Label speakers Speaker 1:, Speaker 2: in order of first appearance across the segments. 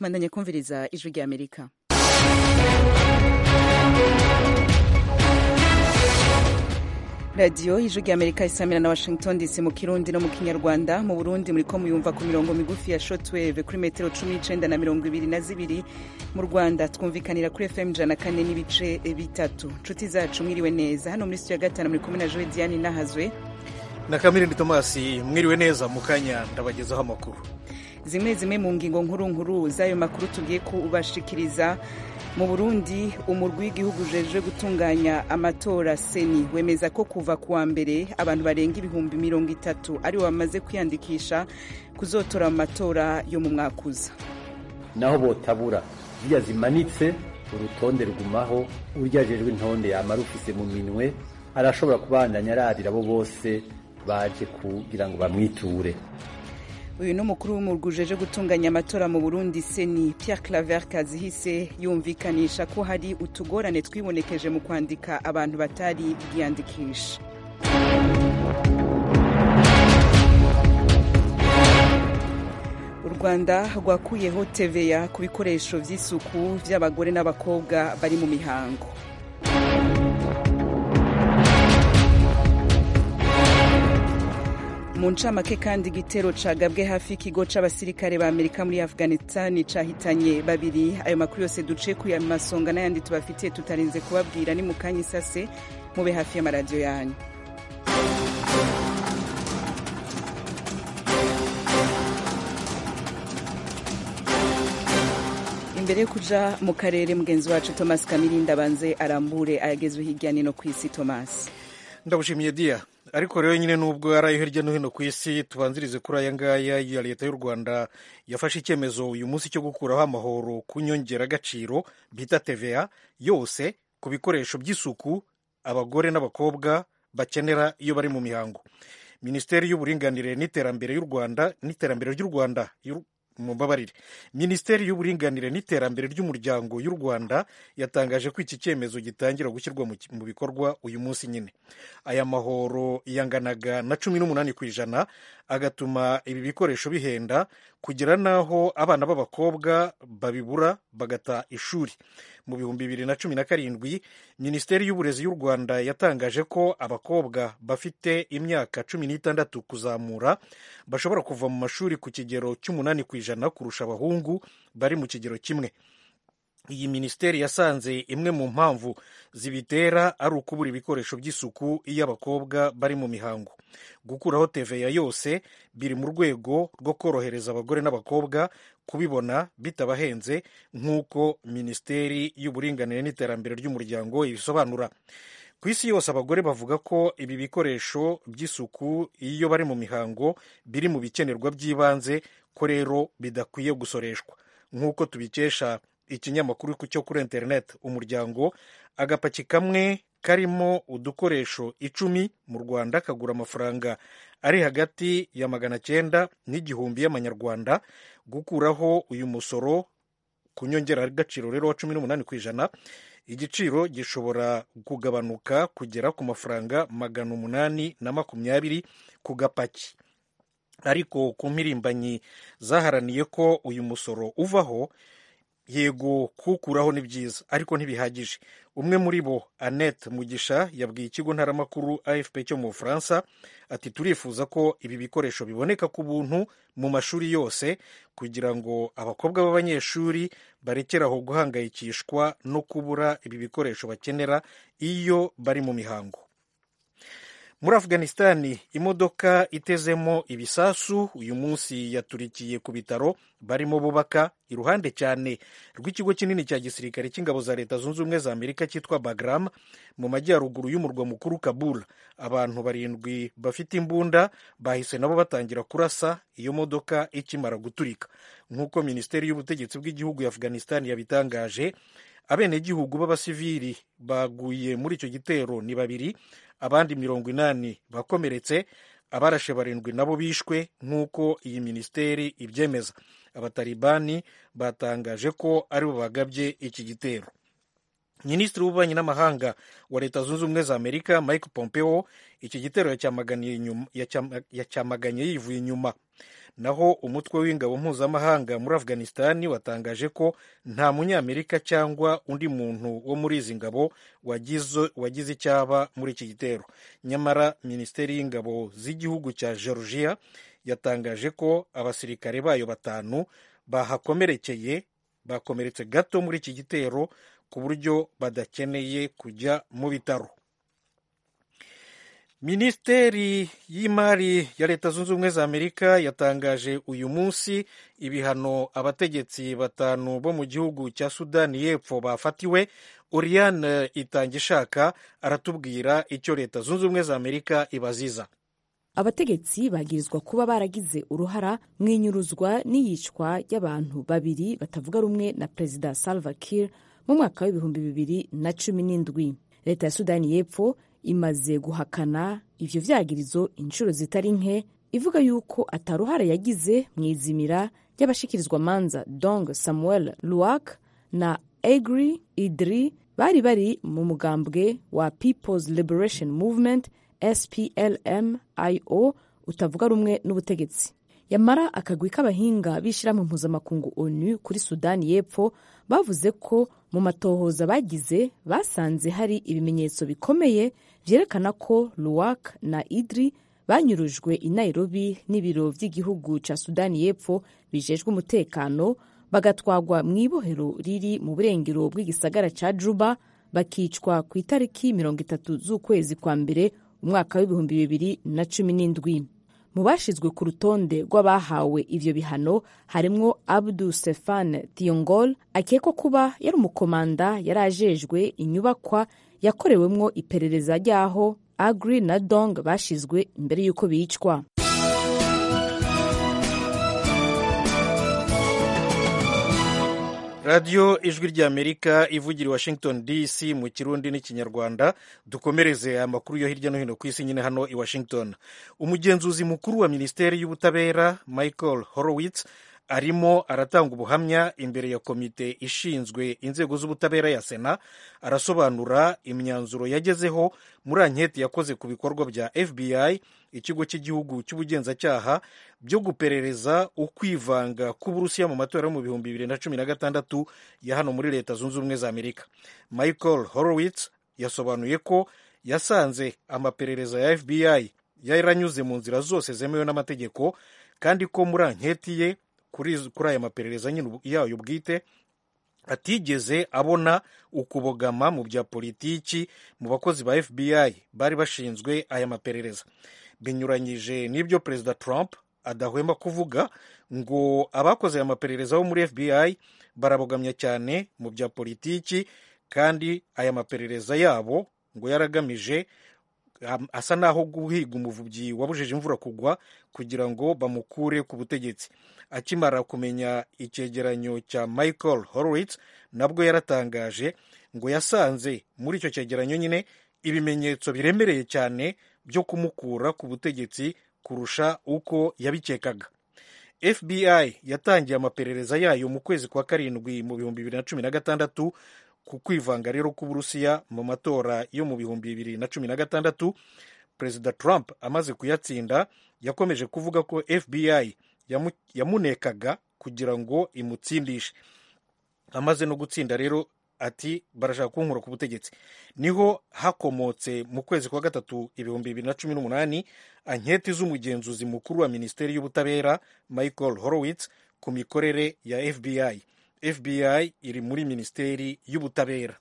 Speaker 1: mandanye kumviriza ijwi rya amerika radiyo ijwi rya amerika isamira na washington dc mu kirundi no mu kinyarwanda mu burundi muriko muyumva ku mirongo migufi ya shortwave kuri metero cumi n'icenda na mirongo ibiri na zibiri mu rwanda twumvikanira kuri fm ijana kane n'ibice bitatu nshuti zacu mwiriwe neza hano muri studio ya gatanu muri kumwe na joe diane nahazwe
Speaker 2: na kamirindi tomasi mwiriwe neza mu kanya ndabagezaho amakuru
Speaker 1: zimwe zimwe mu ngingo nkuru nkuru z'ayo makuru tugiye kubashikiriza mu burundi umurwi w'igihugu ujejwe gutunganya amatora seni wemeza ko kuva kuwa mbere abantu barenga ibihumbi mirongo itatu aribo bamaze kwiyandikisha kuzotora mu matora yo mu mwaka uza
Speaker 3: naho botabura zirya zimanitse urutonde rugumaho urya ajejwe intonde yama rufise mu minwe arashobora kubandanya ararira abo bose baje kugira ngo bamwiture
Speaker 1: uyu ni umukuru w'umurwi ujeje gutunganya amatora mu burundi seni pierre claver kazihise yumvikanisha ko hari utugorane twibonekeje mu kwandika abantu batari bwiyandikisha u rwanda rwakuyeho teveya ku bikoresho by'isuku by'abagore n'abakobwa bari mu mihango mu ncamake kandi igitero cagabwe hafi y'ikigo c'abasirikare ba amerika muri afghanistan cahitanye babiri ayo makuru yose duce ku ya masonga n'ayandi tubafitiye tutarinze kubabwira ni mu kanya isase mube hafi y'amaradiyo yanyu imbere yo kuja mu karere mugenzi wacu thomas kamirinda abanze arambure ayagezwe hirya nino ku isi thomas
Speaker 2: ndabushimiye dia ariko rero nyine nubwo ari ayo hirya no hino ku isi tubanzirize kuri aya ngaya ya leta y'u rwanda yafashe icyemezo uyu munsi cyo gukuraho amahoro ku nyongeragaciro bita tva yose ku bikoresho by'isuku abagore n'abakobwa bakenera iyo bari mu mihango minisiteri y'uburinganire n'iterambere y'u rwanda n'iterambere ry'u rwanda mumbabarire minisiteri y'uburinganire n'iterambere ry'umuryango y'u rwanda yatangaje ko iki cyemezo gitangira gushyirwa mu bikorwa uyu munsi nyine aya mahoro yanganaga na cumi n'umunani ku ijana agatuma ibi bikoresho bihenda kugera n'aho abana b'abakobwa babibura bagata ishuri mu bihumbi bibiri na cumi na karindwi minisiteri y'uburezi y'u rwanda yatangaje ko abakobwa bafite imyaka cumi n'itandatu kuzamura bashobora kuva mu mashuri ku kigero cy'umunani ku ijana kurusha abahungu bari mu kigero kimwe iyi minisiteri yasanze imwe mu mpamvu zibitera ari ukubura ibikoresho by'isuku iyo abakobwa bari mu mihango gukuraho teveya yose biri mu rwego rwo korohereza abagore n'abakobwa kubibona bitabahenze nk'uko minisiteri y'uburinganire n'iterambere ry'umuryango ibisobanura ku isi yose abagore bavuga ko ibi bikoresho by'isuku iyo bari mu mihango biri mu bikenerwa by'ibanze ko rero bidakwiye gusoreshwa nk'uko tubikesha ikinyamakuru cyo kuri interineti umuryango agapaki kamwe karimo udukoresho icumi mu rwanda kagura amafaranga ari hagati ya magana cyenda n'igihumbi y'amanyarwanda gukuraho uyu musoro ku nyongeragaciro rero wa cumi n'umunani ku ijana igiciro gishobora kugabanuka kugera ku mafaranga magana umunani na makumyabiri ku gapaki ariko ku mpirimbanyi zaharaniye ko uyu musoro uvaho yego kuwukuraho ni byiza ariko ntibihagije umwe muri bo annette mugisha yabwiye ikigo ntaramakuru afp cyo mu bufaransa ati turifuza ko ibi bikoresho biboneka ku buntu mu mashuri yose kugira ngo abakobwa b'abanyeshuri barekeraho guhangayikishwa no kubura ibi bikoresho bakenera iyo bari mu mihango muri afghanistan imodoka itezemo ibisasu uyu munsi yaturikiye ku bitaro barimo bubaka iruhande cyane rw'ikigo kinini cya gisirikare cy'ingabo za leta zunze ubumwe za amerika cyitwa bagram mu majyaruguru y'umurwa mukuru kabul abantu barindwi bafite imbunda bahise nabo batangira kurasa iyo modoka ikimara guturika nk'uko minisiteri y'ubutegetsi bw'igihugu ya afghanistan yabitangaje abenegihugu b'abasivili baguye muri icyo gitero ni babiri abandi mirongo inani bakomeretse abarashe barindwi nabo bishwe nk'uko iyi minisiteri ibyemeza abatalibani batangaje ko aribo bagabye iki gitero minisitiri w'ububanyi n'amahanga wa leta zunze ubumwe za amerika mike pompeo iki gitero yacyamaganye yivuye inyuma naho umutwe w'ingabo mpuzamahanga muri afghanistan watangaje ko nta munyamerika cyangwa undi muntu wo muri izi ngabo wagize icyaba muri iki gitero nyamara minisiteri y'ingabo z'igihugu cya georgia yatangaje ko abasirikare bayo batanu bahakomerekeye bakomeretse gato muri iki gitero ku buryo badakeneye kujya mu bitaro minisiteri y'imari ya leta zunze ubumwe za amerika yatangaje uyu munsi ibihano abategetsi batanu bo mu gihugu cya sudani y'epfo bafatiwe oriane itangishaka aratubwira icyo leta zunze ubumwe za amerika ibaziza
Speaker 4: abategetsi bagirizwa kuba baragize uruhara mu inyuruzwa n'iyicwa ry'abantu babiri batavuga rumwe na perezida salva kiir mu mwaka w'ibihumbi bibiri na cumi n'indwi leta ya sudani y'epfo imaze guhakana ivyo vyagirizo inshuro zitari nke ivuga yuko ataruhara yagize mu izimira ry'abashikirizwa manza dong samuel luak na egri idri bari bari mu mugambwe wa peoples liberation movement splmio utavuga rumwe n'ubutegetsi yamara akagwi k'abahinga b'ishyirahamwe mpuzamakungu onu kuri sudani y'epfo bavuze ko mu matohoza bagize basanze hari ibimenyetso bikomeye byerekana ko luwak na idri banyurujwe i nairobi n'ibiro by'igihugu cya sudani y'epfo bijejwe umutekano bagatwagwa mu ibohero riri mu burengero bw'igisagara cya juba bakicwa ku itariki mirongo itatu z'ukwezi kwa mbere umwaka w'ibihumbi bibiri na cumi n'indwi mu bashyizwe ku rutonde rw'abahawe ibyo bihano harimwo abdu stefan tiongol akekwa kuba yari umukomanda yari ajejwe inyubakwa yakorewemwo iperereza ry'aho agri na dong bashizwe imbere y'uko bicwa
Speaker 2: radiyo ijwi ry'amerika ivugira i washington dc mu kirundi n'ikinyarwanda dukomereze amakuru yo hirya no hino ku isi nyine hano i washington umugenzuzi mukuru wa minisiteri y'ubutabera michael horowitz arimo aratanga ubuhamya imbere ya komite ishinzwe inzego z'ubutabera ya sena arasobanura imyanzuro yagezeho muri anketi yakoze ku bikorwa bya fbi ikigo cy'igihugu cy'ubugenzacyaha byo guperereza ukwivanga k'uburusiya mu matora yo mu bihumbi bibiri na cumi na gatandatu ya hano muri leta zunze ubumwe za amerika michael horowitz yasobanuye ko yasanze amaperereza ya fbi yaranyuze mu nzira zose zemewe n'amategeko kandi ko muri anketi ye kuri aya maperereza nyine yayo bwite atigeze abona ukubogama mu bya politiki mu bakozi ba fbi bari bashinzwe aya maperereza binyuranyije n'ibyo perezida trump adahwema kuvuga ngo abakoze aya maperereza bo muri fbi barabogamye cyane mu bya politiki kandi aya maperereza yabo ngo yaragamije asa n'aho guhiga umuvubyi wabujije imvura kugwa kugira ngo bamukure ku butegetsi akimara kumenya icyegeranyo cya michael horowitz nabwo yaratangaje ngo yasanze muri icyo cyegeranyo nyine ibimenyetso biremereye cyane byo kumukura ku butegetsi kurusha uko yabikekaga fbi yatangiye amaperereza yayo mu kwezi kwa karindwi mu bihumbi bibiri na cumi na gatandatu ku kwivanga rero k'uburusiya mu matora yo mu bihumbi bibiri na cumi na gatandatu perezida trump amaze kuyatsinda yakomeje kuvuga ko fbi yamunekaga kugira ngo imutsindishe amaze no gutsinda rero ati barashaka kunkura ku butegetsi niho hakomotse mu kwezi kwa gatatu ibihumbi bibiri na cumi n'umunani anketi z'umugenzuzi mukuru wa minisiteri y'ubutabera michael horowitz ku mikorere ya fbi fbi iri muri minisiteri y'ubutabera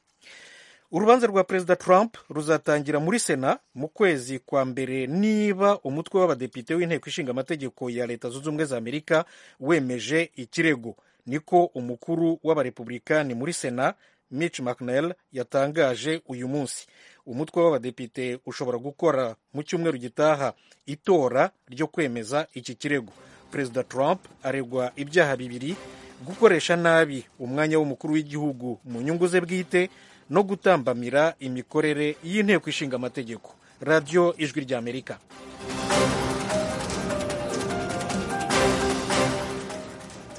Speaker 2: urubanza rwa perezida trump ruzatangira muri sena mu kwezi kwa mbere niba umutwe w'abadepite w'inteko ishinga amategeko ya leta zunze ubumwe za amerika wemeje ikirego niko umukuru w'abarepublikani muri sena mitch mccnell yatangaje uyu munsi umutwe w'abadepite ushobora gukora mu cyumweru gitaha itora ryo kwemeza iki kirego perezida trump aregwa ibyaha bibiri gukoresha nabi umwanya w'umukuru w'igihugu mu nyungu ze bwite no gutambamira imikorere y'inteko ishinga amategeko radiyo ijwi ry'amerika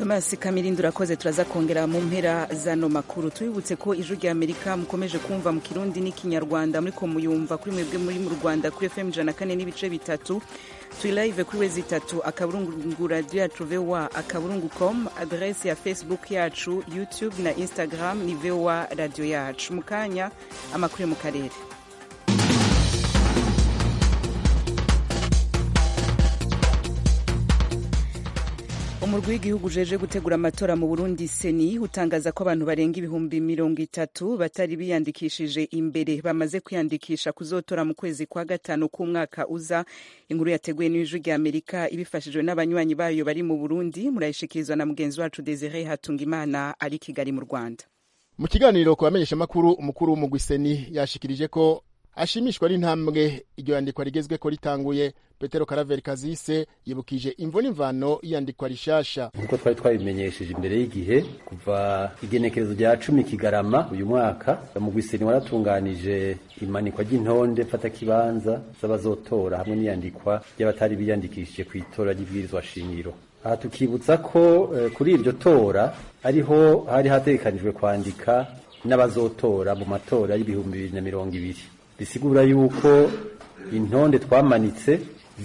Speaker 1: thomas kamirindi urakoze turaza kongera mu mpera zano makuru tubibutse ko ijwi rya amerika mukomeje kumva mu kirundi n'ikinyarwanda muriko muyumva kuri mwebwe muri mu rwanda kuri fm ijana kane n'ibice bitatu turi live kuri wezi itatu akaburungu radio yacu voa akaburungu com adrese ya facebook yacu youtube na instagram ni voa radio yacu mu kanya amakuru yo mu karere umurwi w'igihugu ujeje gutegura amatora mu burundi seni utangaza ko abantu barenga ibihumbi mirongo itatu batari biyandikishije imbere bamaze kwiyandikisha kuzotora mu kwezi kwa gatanu k'umwaka uza inkuru yateguwe n'ijwi rya amerika ibifashijwe n'abanywanyi bayo bari mu burundi murayishikirizwa na mugenzi wacu desire hatungimana ari kigali mu rwanda
Speaker 5: mu kiganiro ku bamenyeshamakuru umukuru w'umugwi seni yashikirije ko ashimishwa n'intambwe iryo yandikwa rigezweko ritanguye petero karaveri kazise yibukije imvo n'imvano y'iyandikwa rishasha
Speaker 3: nk'uko twari twabimenyesheje imbere y'igihe kuva igenekerezo rya cumi kigarama uyu mwaka umugwiseni waratunganije imanikwa ry'intonde mfatakibanza z'abazotora hamwe n'iyandikwa ry'abatari biyandikishije ku itora ry'ibwirizwa shingiro aha tukibutsa ko eh, kuri iryo tora ariho hari hategekanijwe kwandika n'abazotora mu matora y'ibihumbi bibiri na mirongo ibiri bisigura yuko intonde twamanitse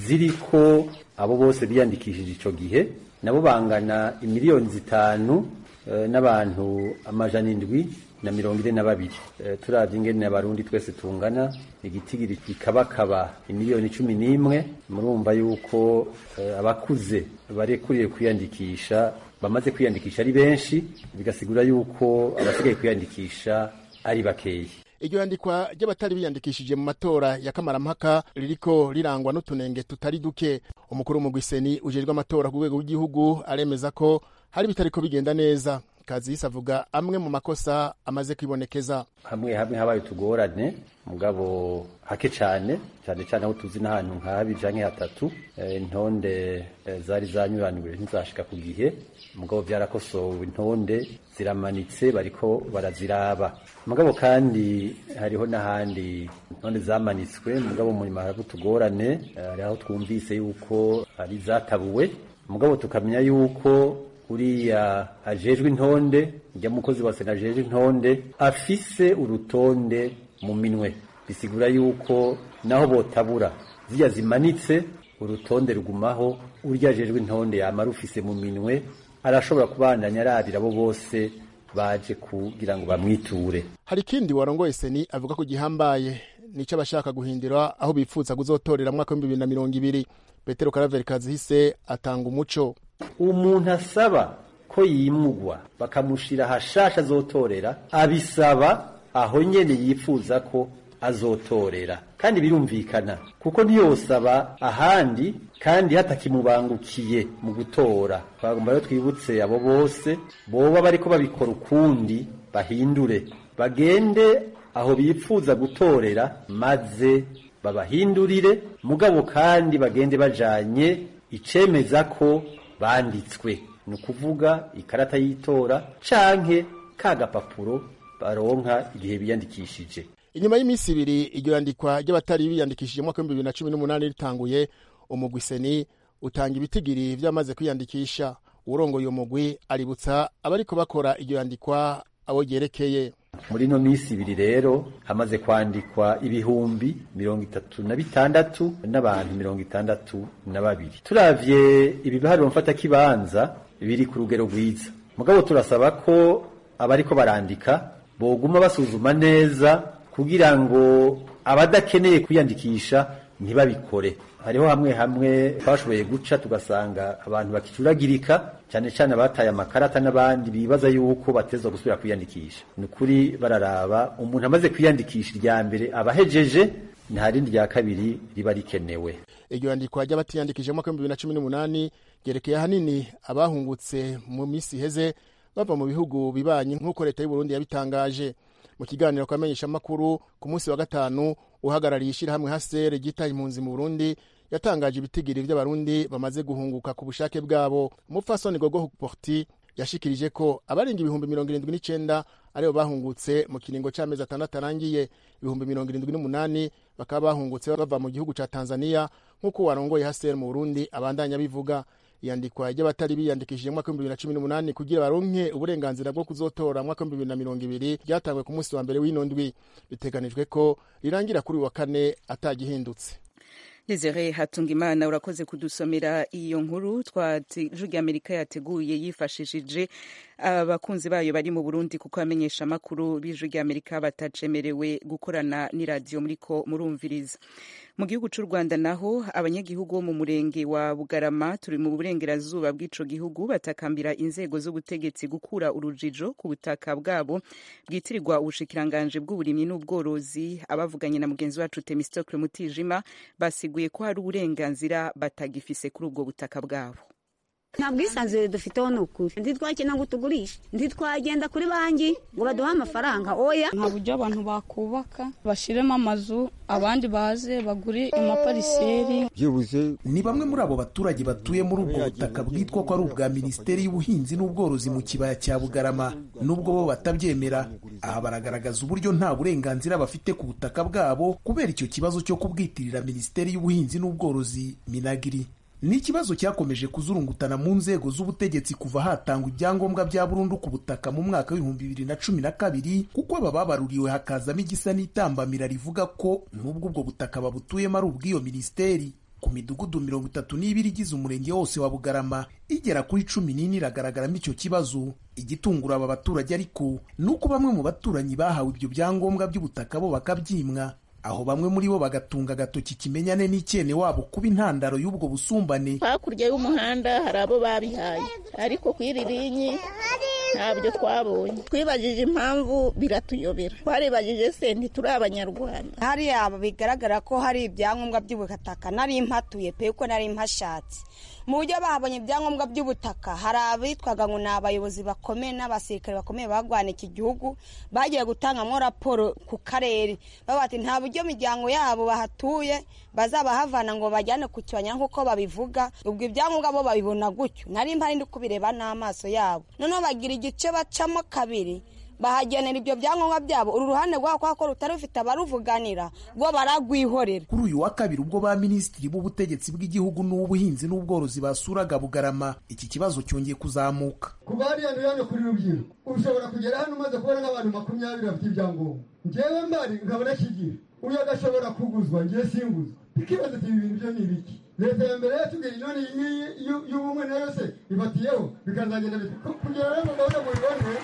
Speaker 3: ziriko abo bose biyandikishije ico gihe nabo bangana imiliyoni zitanu eh, n'abantu amajana indwi na mirongo ine na babiri eh, turavye ingene abarundi twese tungana igitigiri kikabakaba imiliyoni cumi n'imwe murumva yuko eh, abakuze barekuriye kwiyandikisha bamaze kwiyandikisha ari benshi bigasigura yuko abasigaye kwiyandikisha ari bakeyi
Speaker 5: iryo yandikwa ry'abatari biyandikishije mu matora ya kamarampaka ririko rirangwa n'utunenge tutari duke umukuru w'umugwiseni ujejwe amatora ku rwego rw'igihugu aremeza ko hari bitariko bigenda neza kazisi avuga amwe mu makosa amaze kwibonekeza
Speaker 3: hamwe hamwe habaye utugorane mugabo hake cane cane cane aho tuzi n'ahantu nka habiri canke hatatu eh, intonde eh, zari zanyuranijwe ntizashika ku gihe mugabo vyarakosowe intonde ziramanitse bariko baraziraba mugabo kandi hariho n'ahandi intonde zamanitswe mugabo mu nyuma haraba utugorane eh, hari aho twumvise yuko ari zatabuwe mugabo tukamenya yuko uriya ajejwe intonde njya mukozi wa sena ajejwe intonde afise urutonde mu minwe bisigura yuko naho botabura zirya zimanitse urutonde rugumaho urya ajejwe intonde yama rufise mu minwe arashobora kubandanya arabira abo bose baje kugira ngo bamwiture
Speaker 5: hari ikindi warongoye seni avuga ko gihambaye nico abashaka guhindura aho bifuza kuzotorera mu mwaka w'ibihumbi bibiri na mirongo ibiri petero karaveri kazihise atanga umuco
Speaker 3: umuntu asaba ko yimugwa bakamushira hashasha azotorera abisaba aho nyene yifuza ko azotorera kandi birumvikana kuko ntiyosaba ahandi kandi hatakimubangukiye mu gutora twagomba rero twibutse abo bose boba bariko babikora ukundi bahindure bagende aho bifuza gutorera maze babahindurire mugabo kandi bagende bajanye icemeza ko banditswe ni ukuvuga ikarata y'itora canke ka gapapuro baronka igihe biyandikishije
Speaker 5: inyuma y'iminsi ibiri iryo yandikwa ry'abatari biyandikishije mu mwaka w'ibihumbi bibiri na cumi n'umunani ritanguye umugwi seni utanga ibitigiri vy'amaze kwiyandikisha uwurongoye uwo mugwi aributsa abariko bakora iryo yandikwa abo ryerekeye
Speaker 3: muri ino minsi ibiri rero hamaze kwandikwa ibihumbi mirongo itatu na bitandatu n'abantu mirongo itandatu na babiri turavye ibi biharuro mfatakibanza biri ku rugero rwiza mugabo turasaba ko abariko barandika boguma basuzuma neza kugira ngo abadakeneye kwiyandikisha ntibabikore hariho hamwe hamwe twashoboye guca tugasanga abantu bakicuragirika cyane cyane abataye amakarata n'abandi bibaza yuko batezwa gusubira kwiyandikisha ni ukuri bararaba umuntu amaze kwiyandikisha irya mbere abahejeje nta rindi rya kabiri riba rikenewe
Speaker 5: iryo yandikwa ry'abatiyandikije mu mwaka w'ibihumbi bibiri na cumi n'umunani ryerekeye ahanini abahungutse mu minsi iheze bava mu bihugu bibanyi nk'uko leta y'u Burundi yabitangaje mu kiganiro kwamenyesha amakuru ku munsi wa gatanu uhagarariye ishyirahamwe hasere ryitaye impunzi mu Burundi yatangaje ibitigiri by'abarundi bamaze guhunguka ku bushake bwabo umupfasoni gogo porti yashikirije ko abarenga ibihumbi mirongo irindwi n'icenda aribo bahungutse mu kiringo c'amezi atandatu arangiye ibihumbi mirongo irindwi n'umunani bakaba bahungutse bava mu gihugu ca tanzania nk'uko warongoye hasere mu burundi abandanya bivuga iyandikwa ry'abatari biyandikishije mu mwaka w'ibihumbi bibiri na cumi n'umunani kugira baronke uburenganzira bwo kuzotora mu mwaka w'ibihumbi bibiri na mirongo ibiri ryatangwe ku munsi wa mbere w'ino ndwi biteganijwe ko rirangira kuri uyu wa kane atagihindutse
Speaker 1: Desire Hatungimana urakoze kudusomera iyo nkuru twajwi Amerika yateguye yifashishije abakunzi bayo bari mu Burundi kuko abamenyesha amakuru b'ijwi Amerika batacemerewe gukorana n'iradiyo muriko murumviriza mu gihugu cy'u Rwanda naho abanyagihugu bo mu murenge wa Bugarama turi mu burengerazuba bw'ico gihugu batakambira inzego z'ubutegetsi gukura urujijo ku butaka bwabo bwitirirwa ubushikiranganje bw'uburimyi n'ubworozi abavuganye na mugenzi wacu Temistocle Mutijima basiguye ko hari uburenganzira batagifise kuri ubwo butaka bwabo
Speaker 6: nta bwisanzure dufiteho ni ukuri ntitwakina ngo tugurishe ntitwagenda kuri banki ngo baduhe amafaranga oya
Speaker 7: nta buryo abantu bakubaka bashyiremo amazu abandi baze bagure amapariseri
Speaker 8: byibuze
Speaker 9: ni bamwe muri abo baturage batuye muri ubwo butaka bwitwa ko ari ubwa minisiteri y'ubuhinzi n'ubworozi mu kibaya cya bugarama nubwo bo batabyemera aha baragaragaza uburyo nta burenganzira bafite ku butaka bwabo kubera icyo kibazo cyo kubwitirira minisiteri y'ubuhinzi n'ubworozi minagiri ni ikibazo cyakomeje kuzurungutana mu nzego z'ubutegetsi kuva hatangwa ibyangombwa bya burundu ku butaka mu mwaka w'ibihumbi bibiri na cumi na kabiri kuko aba babaruriwe hakazamo igisa n'itambamira rivuga ko n'ubwo ubwo butaka babutuyemo ari ubw'iyo minisiteri ku midugudu mirongo itatu n'ibiri igize umurenge wose wa bugarama igera kuri cumi n'ine iragaragaramo icyo kibazo igitungura aba baturage ariko ni uko bamwe mu baturanyi bahawe ibyo byangombwa by'ubutaka bo bakabyimwa aho bamwe muri bo bagatunga agatoki kimenyane n'icyene wabo kuba intandaro y'ubwo busumbane
Speaker 10: hakurya y'umuhanda hari abo babihaye ariko ku iri rinyi ntabyo twabonye twibajije impamvu biratuyobera twaribajije se ntituri abanyarwanda
Speaker 11: hariya bigaragara ko hari ibyangombwa by'ubutaka nari mpatuye pe ko nari mpashatse mu buryo bahabonye ibyangombwa by'ubutaka hari abitwaga ngo ni abayobozi bakomeye n'abasirikare bakomeye bagwana iki gihugu bagiye gutangamo raporo ku karere bavuga ati nta buryo imiryango yabo bahatuye bazabahavana ngo bajyane ku kibaya nk'uko babivuga ubwo ibyangombwa bo babibona gutyo nari mpari ndi kubireba n'amaso yabo noneho bagira igice bacamo kabiri bahagenera ibyo byangombwa byabo uru ruhande rwabo kubera ko rutari rufite abaruvuganira rwo baragwihorera
Speaker 9: kuri uyu wa kabiri ubwo ba minisitiri b'ubutegetsi bw'igihugu n'ubuhinzi n'ubworozi basuraga bugarama iki kibazo cyongeye kuzamuka
Speaker 12: kuba hariya ni hano kuri rubyiruko ushobora kugera hano umaze kubona nk'abantu makumyabiri bafite ibyangombwa ngewe mbari nkabona kigira uyu agashobora kuguzwa ngewe singuzwa tukibaza ati ibi bintu byo ni ibiki leta ya mbere yatubwiye none iyi ngiyi y'ubumwe nayo se ifatiyeho bikazagenda kugira rero ngo gahunda mubibone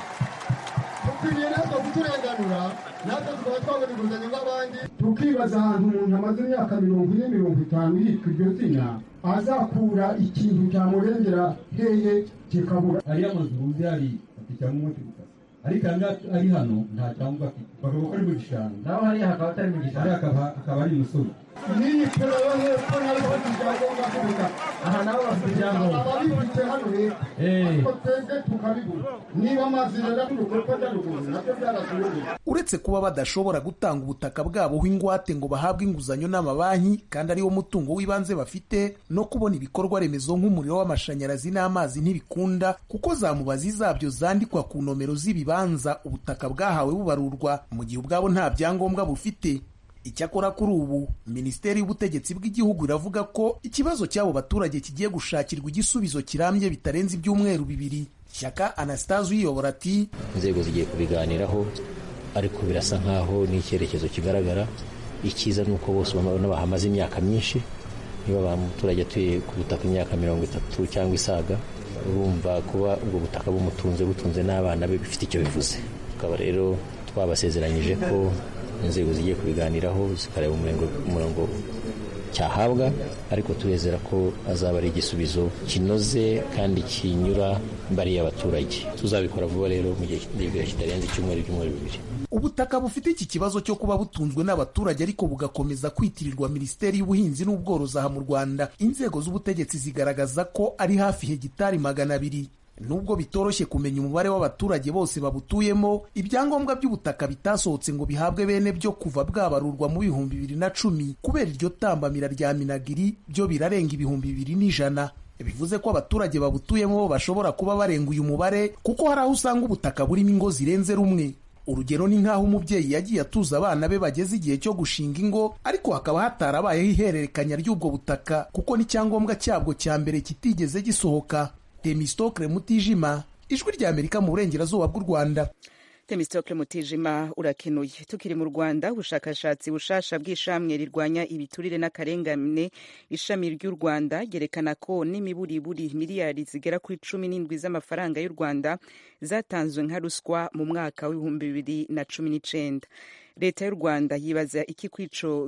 Speaker 12: dukwiriye natwe kuturenganura natwe tukaba twabona inguzanyo nk'abandi tukibaza ahantu umuntu amaze imyaka mirongo ine mirongo itanu yitwa iryo zina azakura ikintu cyamurengera heye kikabura
Speaker 13: ariya mazu uzi hari afite icyangombwa cy'ubutaka ariko ari hano nta cyangombwa afite bakaba ko ari mu gishanga naho hariya hakaba atari mu gishanga hariya akaba ari imusozi
Speaker 12: n'iyi turaba hepfo nayo bafite ibyangombwa by'ubutaka
Speaker 13: aha nabo bafite ibyangombwa
Speaker 12: ababifite hano rero ariko twebwe tukabibura niba amazi rero ku rukoko ruguru nabyo byaratuyobeye
Speaker 9: uretse kuba badashobora gutanga ubutaka bwaboho ingwate ngo bahabwe inguzanyo n'amabanki kandi ariwo mutungo w'ibanze bafite no kubona ibikorwa remezo nk'umuriro w'amashanyarazi n'amazi ntibikunda kuko za mubazi zabyo zandikwa ku nomero z'ibibanza ubutaka bwahawe bubarurwa mu gihe ubwabo nta byangombwa bufite icyakora kuri ubu minisiteri y'ubutegetsi bw'igihugu iravuga ko ikibazo cy'abo baturage kigiye gushakirwa igisubizo kirambye bitarenze ibyumweru bibiri shyaka anastase uyiyobora ati
Speaker 14: inzego zigiye kubiganiraho ariko birasa nk'aho n'icyerekezo kigaragara icyiza ni uko bose babona bahamaze imyaka myinshi niba ba muturage atuye ku butaka imyaka mirongo itatu cyangwa isaga urumva kuba ubwo butaka bumutunze butunze n'abana be bifite icyo bivuze tukaba rero twabasezeranyije ko inzego zigiye kubiganiraho zikareba umurongo cyahabwa ariko turezera ko azaba ari igisubizo kinoze kandi kinyura bariya abaturage tuzabikora vuba rero mu gihe kitarenze icyumweru ibyumweru bibiri
Speaker 9: ubutaka bufite iki kibazo cyo kuba butunzwe n'abaturage ariko bugakomeza kwitirirwa minisiteri y'ubuhinzi n'ubworozi aha mu rwanda inzego z'ubutegetsi zigaragaza ko ari hafi hegitari magana abiri nubwo bitoroshye kumenya umubare w'abaturage bose babutuyemo ibyangombwa by'ubutaka bitasohotse ngo bihabwe bene byo kuva bwabarurwa mu bihumbi bibiri na cumi kubera iryo tambamira rya minagiri byo birarenga ibihumbi bibiri n'ijana bivuze ko abaturage babutuyemo bashobora kuba barenga uyu mubare kuko hari aho usanga ubutaka burimo ingo zirenze rumwe urugero ni nk'aho umubyeyi yagiye atuza abana be bageze igihe cyo gushinga ingo ariko hakaba hatarabayeho ihererekanya ry'ubwo butaka kuko n'icyangombwa cyabwo cya mbere kitigeze gisohoka temistokle mutijima ijwi rya amerika mu burengerazuba bw'u rwanda
Speaker 1: temistokle mutijima urakenuye tukiri mu rwanda ubushakashatsi bushasha bw'ishamwe rirwanya ibiturire n'akarengane ishami ry'u rwanda ryerekana ko n'imiburiburi miliyari zigera kuri cumi n'indwi z'amafaranga y'u rwanda zatanzwe nka ruswa mu mwaka w'ibihumbi bibiri na cumi n'icenda leta y'u rwanda yibaza iki kuri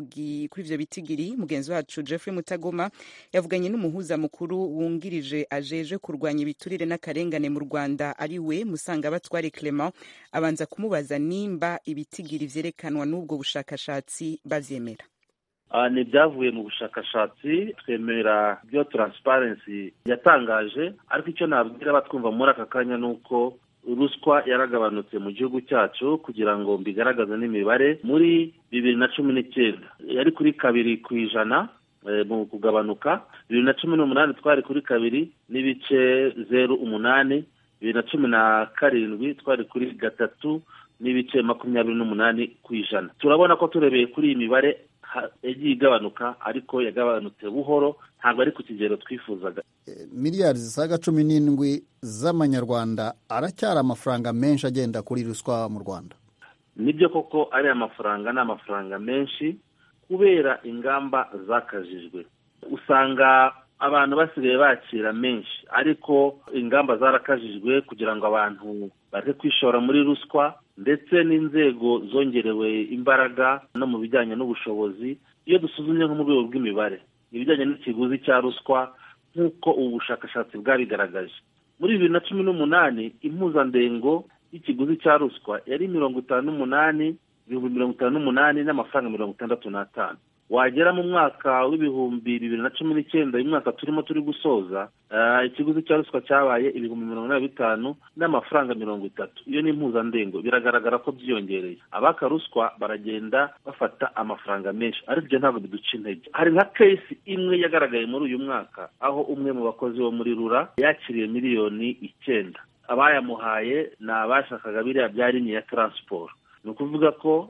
Speaker 1: ivyo bitigiri mugenzi wacu jeffrey mutagoma yavuganye n'umuhuza mukuru wungirije ajeje kurwanya ibiturire n'akarengane mu rwanda ari we musangabatware clement abanza kumubaza nimba ibitigiri vyerekanwa n'ubwo bushakashatsi bavyemera
Speaker 8: ni ibyavuye mu bushakashatsi twemera ibyo taransiparensi yatangaje ariko icyo nabwira abatwumva muri aka kanya ni uko ruswa yaragabanutse mu gihugu cyacu kugira ngo mbigaragaze n'imibare muri bibiri na cumi n'icyenda yari kuri kabiri ku ijana mu kugabanuka bibiri na cumi n'umunani twari kuri kabiri n'ibice zeru umunani bibiri na cumi na karindwi twari kuri gatatu n'ibice makumyabiri n'umunani ku ijana turabona ko turebeye kuri iyi mibare yagiye igabanuka ariko yagabanutse buhoro ntabwo ari ku kigero twifuzaga
Speaker 15: miliyari zisaga cumi n'indwi z'amanyarwanda aracyari amafaranga menshi agenda kuri ruswa mu rwanda
Speaker 8: nibyo koko ari amafaranga ni amafaranga menshi kubera ingamba zakajijwe usanga abantu basigaye bakira menshi ariko ingamba zarakajijwe kugira ngo abantu bareke kwishora muri ruswa ndetse n'inzego zongerewe imbaraga no mu bijyanye n'ubushobozi iyo dusuzumye nko mu rwego rw'imibare ibijyanye n'ikiguzi cya ruswa nk'uko ubu bushakashatsi bwabigaragaje muri bibiri na cumi n'umunani impuzandengo y'ikiguzi cya ruswa yari mirongo itanu n'umunani ibihumbi mirongo itanu n'umunani n'amafaranga mirongo itandatu n'atanu wagera mu mwaka w'ibihumbi bibiri na cumi n'icyenda uyu mwaka turimo turi gusoza ikiguzi cya ruswa cyabaye ibihumbi mirongo inani na bitanu n'amafaranga mirongo itatu iyo ni impuzandengo biragaragara ko byiyongereye abaka ruswa baragenda bafata amafaranga menshi ariko ibyo ntabwo biduca intege hari nka kesi imwe yagaragaye muri uyu mwaka aho umwe mu bakozi bo muri rura yakiriye miliyoni icyenda abayamuhaye ni abashakaga biriya bya linye ya taransiporo ni ukuvuga ko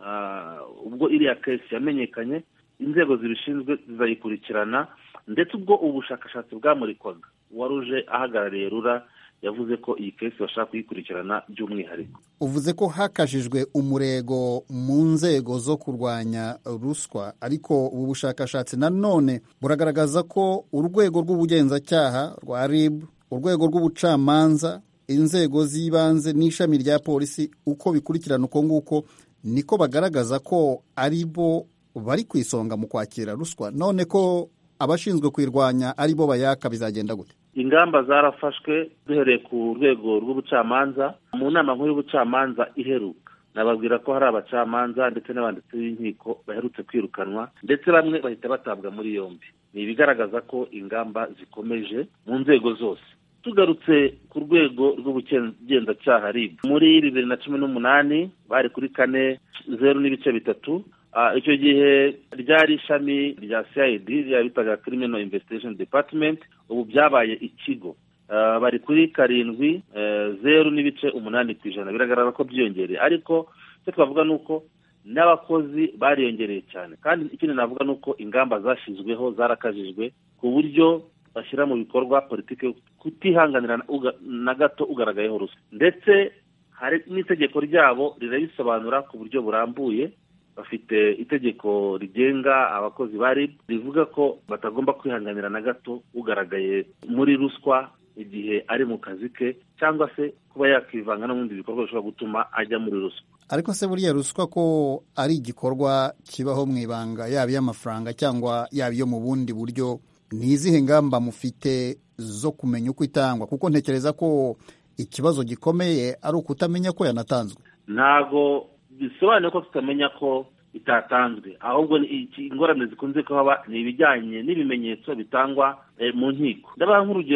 Speaker 8: ubwo iriya kesi yamenyekanye inzego zibishinzwe zizayikurikirana ndetse ubwo ubu bushakashatsi bwamurikwaga uwaruje ahagarariye rura yavuze ko iyi kesi bashaka kuyikurikirana by'umwihariko
Speaker 15: uvuze ko hakajijwe umurego mu nzego zo kurwanya ruswa ariko ubu bushakashatsi nanone buragaragaza ko urwego rw'ubugenzacyaha rwa rib urwego rw'ubucamanza inzego z'ibanze n'ishami rya polisi uko bikurikirana uko nguko niko bagaragaza ko ari bo bari ku isonga mu kwakira ruswa none ko abashinzwe kuyirwanya ari bo bayaka bizagenda gute
Speaker 8: ingamba zarafashwe duhereye ku rwego rw'ubucamanza mu nama nkuru y'ubucamanza iheruka nababwira ko hari abacamanza ndetse n'abanditsi b'inkiko baherutse kwirukanwa ndetse bamwe bahita batabwa muri yombi ni ibigaragaza ko ingamba zikomeje mu nzego zose tugarutse ku rwego rw'ubugenzacyaha rib muri bibiri na cumi n'umunani bari kuri kane zeru n'ibice bitatu icyo gihe ryari ishami rya cid ryari bitaga criminal investigation department ubu byabaye ikigo bari kuri karindwi zeru n'ibice umunani ku ijana biragaragara ko byiyongereye ariko icyo twavuga ni uko n'abakozi bariyongereye cyane kandi ikindi navuga ni uko ingamba zashyizweho zarakajijwe ku buryo bashyira mu bikorwa politiki kutihanganira na gato ugaragayeho ruswa ndetse hari n'itegeko ryabo rirabisobanura ku buryo burambuye bafite itegeko rigenga abakozi ba rib rivuga ko batagomba kwihanganira na gato ugaragaye muri ruswa igihe ari mu kazi ke cyangwa se kuba yakivanga no mu bindi bikorwa bishobora gutuma ajya muri ruswa
Speaker 15: ariko se buriya ruswa ko ari igikorwa kibaho mu ibanga yaba iy'amafaranga cyangwa yaba iyo mu bundi buryo ni izihe ngamba mufite zo kumenya uko itangwa kuko ntekereza ko ikibazo gikomeye ari ukutamenya ko yanatanzwe
Speaker 8: ntabwo bisobanuye ko tutamenya ko itatanzwe ahubwo ingorane zikunze kuhaba ni ibijyanye n'ibimenyetso bitangwa mu nkiko ndabaha nk'urugero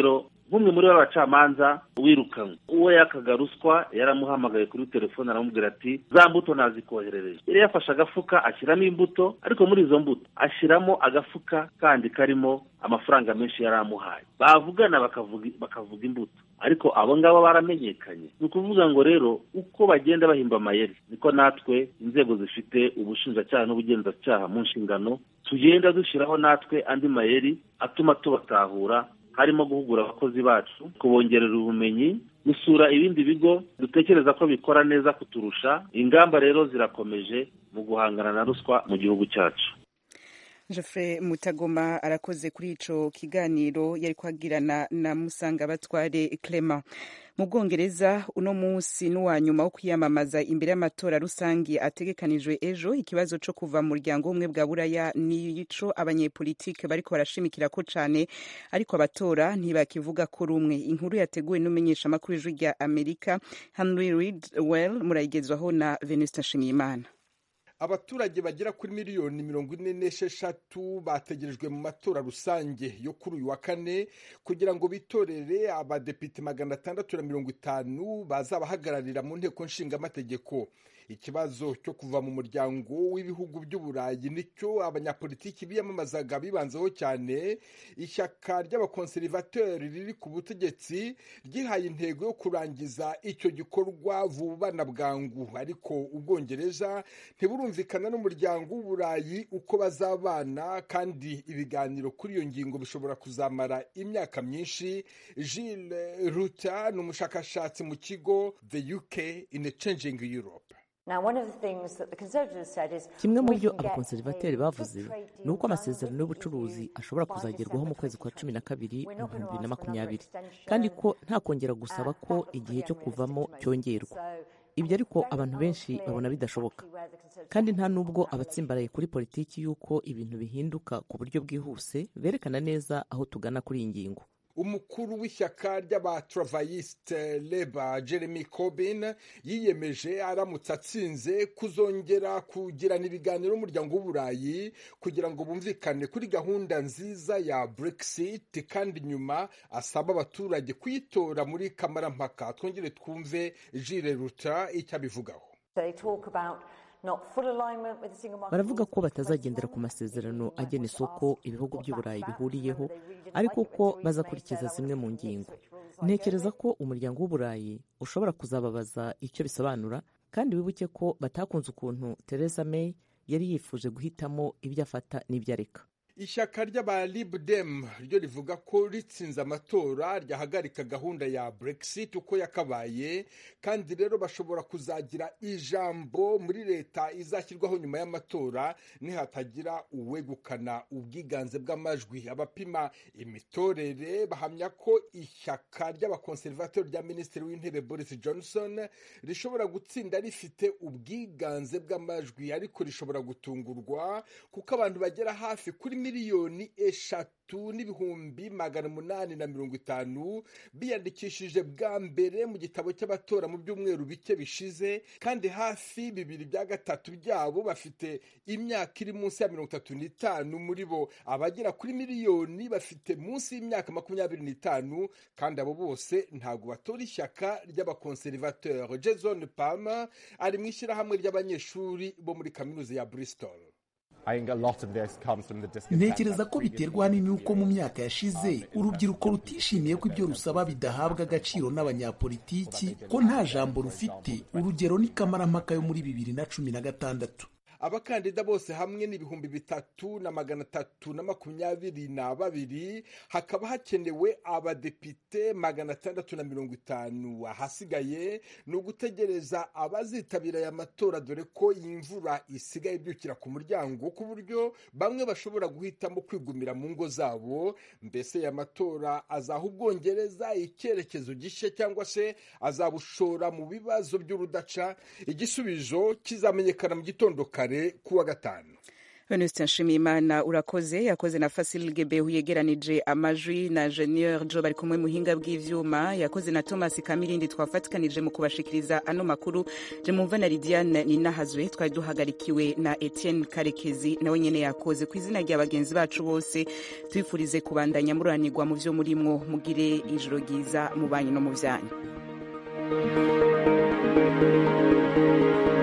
Speaker 8: nk'umwe muri b'abacamanza wirukanywe uwo yakaga ruswa yaramuhamagaye kuri telefone aramubwira ati za mbuto nazikoherereje yari yafashe agafuka ashyiramo imbuto ariko muri izo mbuto ashyiramo agafuka kandi karimo amafaranga menshi yari amuhaye bavugana bakavuga bakavuga imbuto ariko abo ngabo baramenyekanye ni ukuvuga ngo rero uko bagenda bahimba amayeri niko natwe inzego zifite ubushinjacyaha n'ubugenzacyaha mu nshingano tugenda dushyiraho natwe andi mayeri atuma tubatahura harimo guhugura abakozi bacu kubongerera ubumenyi gusura ibindi bigo dutekereza ko bikora neza kuturusha ingamba rero zirakomeje mu guhangana na ruswa mu gihugu cyacu
Speaker 1: Geoffrey Mutagoma arakoze kuri ico kiganiro yari kwagirana na Musanga Batware Clement mu Bwongereza uno munsi n'uwa nyuma wo kwiyamamaza imbere y'amatora rusangi ategekanijwe ejo ikibazo co kuva mu muryango umwe bwa buraya nico abanyepolitike bariko barashimikira ko cane ariko abatora ntibakivuga ko rumwe inkuru yateguwe n'umenyesha makuru ijwi rya Amerika Henry Ridwell murayigezwaho na Venusta Nshimiyimana
Speaker 16: abaturage bagera kuri miliyoni mirongo ine n'esheshatu bategerejwe mu matora rusange yo kuri uyu wa kane kugira ngo bitorere abadepite magana atandatu na mirongo itanu bazabahagararira mu nteko nshingamategeko ikibazo cyo kuva mu muryango w'ibihugu by'uburayi nicyo abanyapolitiki biyamamazaga bibanzeho cyane ishyaka ry'abakonserivateri riri ku butegetsi ryihaye intego yo kurangiza icyo gikorwa vuba na bwangu ariko ubwongereza ntiburumvikana n'umuryango w'uburayi uko bazabana kandi ibiganiro kuri iyo ngingo bishobora kuzamara imyaka myinshi Gilles Ruta ni umushakashatsi mu kigo the UK in a changing Europe
Speaker 17: kimwe mu byo abakonservateri bavuze ni uko amasezerano y'ubucuruzi ashobora kuzagerwaho mu kwezi kwa cumi na kabiri mu bihumbi bibiri na makumyabiri kandi ko nta kongera gusaba ko igihe cyo kuvamo cyongerwa ibyo ariko abantu benshi babona bidashoboka kandi nta n'ubwo abatsimbaraye kuri politiki y'uko ibintu bihinduka ku buryo bwihuse berekana neza aho tugana kuri iyi ngingo
Speaker 16: umukuru w'ishyaka ry'abatravayisite leba jeremy corbyn yiyemeje aramutse atsinze kuzongera kugirana ibiganiro n'umuryango w'uburayi kugira ngo bumvikane kuri gahunda nziza ya brexit kandi nyuma asaba abaturage kuyitora muri kamarampaka twongere twumve jire ruta icyo abivugaho
Speaker 17: baravuga ko batazagendera ku masezerano agena isoko ibihugu by'uburayi bihuriyeho ariko ko bazakurikiza zimwe mu ngingo ntekereza ko umuryango w'uburayi ushobora kuzababaza icyo bisobanura kandi wibuke ko batakunze ukuntu Theresa May yari yifuje guhitamo ibyo afata n'ibyo areka
Speaker 16: ishyaka ry'abalibudem ryo rivuga ko ritsinze amatora ryahagarika gahunda ya brexit uko yakabaye kandi rero bashobora kuzagira ijambo muri leta izashyirwaho nyuma y'amatora nihatagira uwegukana ubwiganze bw'amajwi abapima imitorere bahamya ko ishyaka ry'abakonservatori rya minisitiri w'intebe boris johnson rishobora gutsinda rifite ubwiganze bw'amajwi ariko rishobora gutungurwa kuko abantu bagera hafi kuri miliyoni eshatu n'ibihumbi magana umunani na mirongo itanu biyandikishije bwa mbere mu gitabo cy'abatora mu byumweru bike bishize kandi hafi bibiri bya gatatu byabo bafite imyaka iri munsi ya mirongo itatu n'itanu muri bo abagera kuri miliyoni bafite munsi y'imyaka makumyabiri n'itanu kandi abo bose ntabwo batora ishyaka ry'abakonservateur jason palmer ari mu ishyirahamwe ry'abanyeshuri bo muri kaminuza ya bristol
Speaker 9: ntekereza ko biterwa ahanini n'uko mu myaka yashize urubyiruko rutishimiye ko ibyo rusaba bidahabwa agaciro n'abanyapolitiki ko nta jambo rufite urugero ni kamarampaka yo muri bibiri na cumi na gatandatu
Speaker 16: abakandida bose hamwe n'ibihumbi bitatu na magana atatu na makumyabiri na babiri hakaba hakenewe abadepite magana atandatu na mirongo itanu ahasigaye ni ugutegereza abazitabira aya matora dore ko iyi mvura isigaye ibyukira ku muryango ku buryo bamwe bashobora guhitamo kwigumira mu ngo zabo mbese aya matora azaha ubwongereza icyerekezo gishya cyangwa se azabushora mu bibazo by'urudaca igisubizo kizamenyekana mu gitondo kare kuwa gatanu
Speaker 1: Venuste Nshimiyimana urakoze yakoze na Fasil Gebehu yegeranije amajwi na Junior Jo bari kumwe muhinga bw'ivyuma yakoze na Thomas Kamirindi twafatikanije mu kubashikiriza ano makuru je mumva na Lidiane Ninahazwe twari duhagarikiwe na Etienne Karekezi nawe nyene yakoze ku izina rya bagenzi bacu bose twifurize kubandanya muranirwa mu vyo murimwo mugire ijoro ryiza mu banyu no mu vyanyu